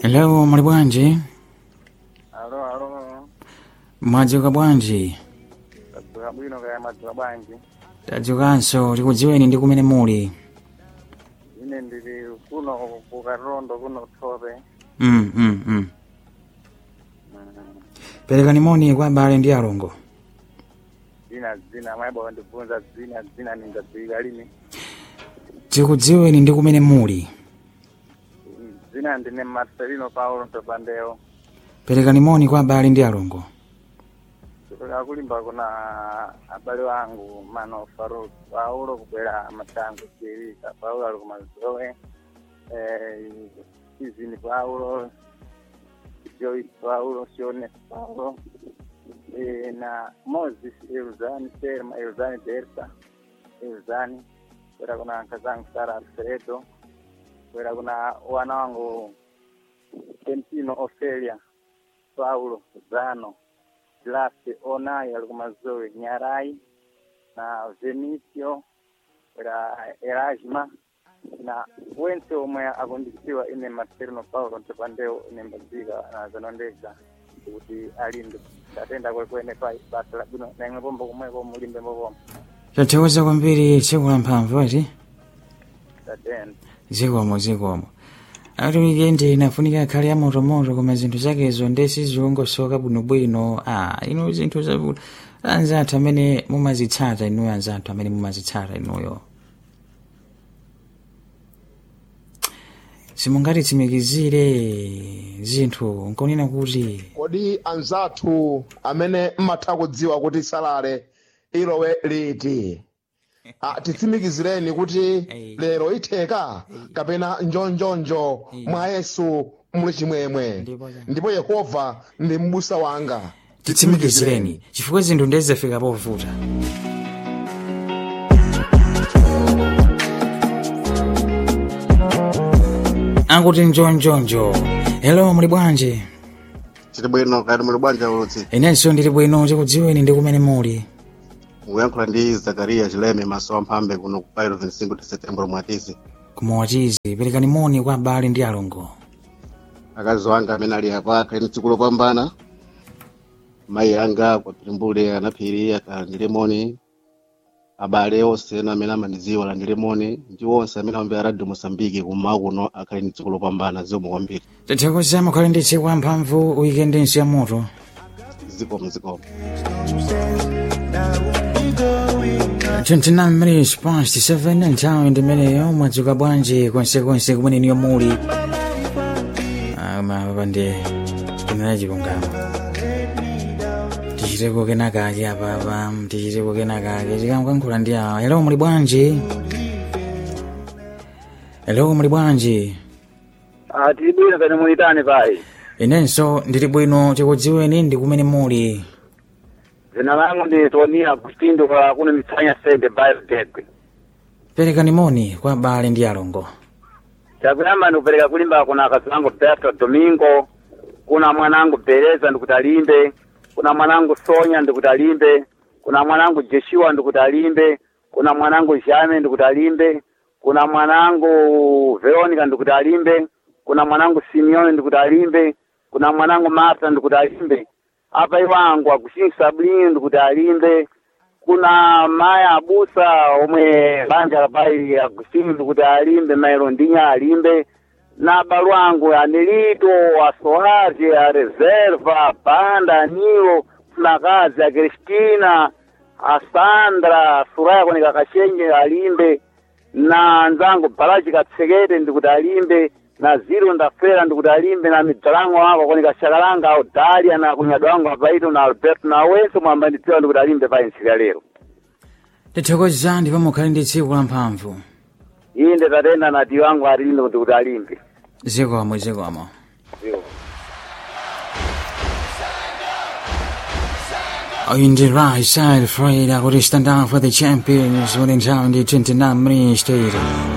Hello, muli bwanji? alo alo Mwadzuka bwanji? tadzuka bwino kaya mwadzuka bwanji Tadzukanso tikudziweni ndi kumene muli. ine ndili kuno ku karondo kuno thope Mm, mm, mm. Mm. Perekani moni kwa abale ndi alongo. dzina dzina maibo ndibvunza dzina dzina ningadziwika lini Tikudziweni ndi kumene muli. Mm, dzina ndine marcelino paulo ntopandeo Perekani moni kwa abale ndi alongo. kutoka kulimba kuna abale wangu mano faruk paulo kubwera matango chirika paulo ali kumazoe eh, izini paulo joyce paulo shone paulo eh, na moses elzani selma elzani berta elzani kwera kuna nkazangu sara alfredo kwera kuna wana wangu kentino ofelia paulo zano Glase Onai alikumazoe Nyarai na Venicio era Erasma na wense omwe akundikisiwa ine Marcelino Paulo ntipandeo ine mbadzika na zanondeza kuti alimbe tatenda kwekwene pa basa labwino na imwe pombo kumweko mulimbe mbopombo Tathokoza kwambiri tsiku la mphamvu ati. tatenda Zikomo zikomo. Ati wikendi inafunika akhale ya motomoto koma zinthu zakezo ndesi ziwongosoka bwinobwino. Ah, ino zinthu zabuda. Anzathu amene mumazitsata inuyo anzathu amene mumazitsata inuyo. simungatitsimikizire zinthu nkonena kuti kodi anzathu amene mmatha kudziwa kuti salale ilowe liti Ah, titsimikizireni kuti Ei. lero itheka kapena njonjonjo mwa yesu muli chimwemwe Ndipo cha- ndipo yehova ndi m'busa wanga titsimikizireni chifukwa zinthu ndezafika povuta akuti njonjonjo hello muli bwanji tili bwino kati muli bwanji ulutsi inenso ndili bwino tikudziweni ndi kumene muli muyankhula ndi zakariya chileme maso amphambe kuno ku pailo 25 de setembro mwatisi kumawatizi perekani moni kwa abale ndi alongo akazi wanga amene ali apa akhali tsiku lopambana mayi anga kwa pilimbule anaphiri akalandire moni abale onse ena amene amandidziwa alandire moni ndi onse amene amamvera radio mosambiki kummawa kuno akhali ndi tsiku lopambana zikomo kwambiri tathokoza mukhale ndi tsiku la mphamvu wikendi ya moto zikomo zikomo 29 minutes past 7 nthawi ndimeneyo mwadzuka bwanji konsekonse kumene niyo muli mapande kunena chilungamo tichiteko kenakake apapa tichiteko kenakake tikamkankhula ndi awa hello muli bwanji hello muli bwanji tili bwino kani mulitani pai inenso ndili bwino tikudziweni ndi kumene muli dzina langu ndi tonia agustino kwa kuno mitsanya sende biotech perekani moni kwa abale ndi alongo chakuyamba ndikupereka kulimba kuna akazi wangu Berto Domingo, kuna mwanangu Bereza ndikuti alimbe, kuna mwanangu Sonya ndikuti alimbe, kuna mwanangu Joshua ndikuti alimbe, kuna mwanangu Jame ndikuti alimbe, kuna mwanangu Veronica ndikuti alimbe, kuna mwanangu Simeone ndikuti alimbe, kuna mwanangu Martha ndikuti alimbe, apa iwangu Agustin Sablini ndikuti alimbe, kuna maya abusa omwe banja lapai agustini ndikuti alimbe mailo ndinya alimbe na balwangu anilito asohazi a reserva banda anilo funakazi a kristina a sandra suraya kweneka kashenje alimbe na nzangu balaji katsekete ndikuti alimbe na ziro ndafera ndikuti alimbe na midzalango wako kweneka shakalanga audalia na kunyado wangu apaito na alberto na wense mwamba ndidziwa ndikuti alimbe pa ntsika lero tithokoza ndipo mukhale ndi tsiku la mphamvu inde tatenda na tiyo wangu atilinde kuti kuti alimbe zikomo zikomo In the right side, Fred, I would stand up for the champions when in town, the 29 minutes later.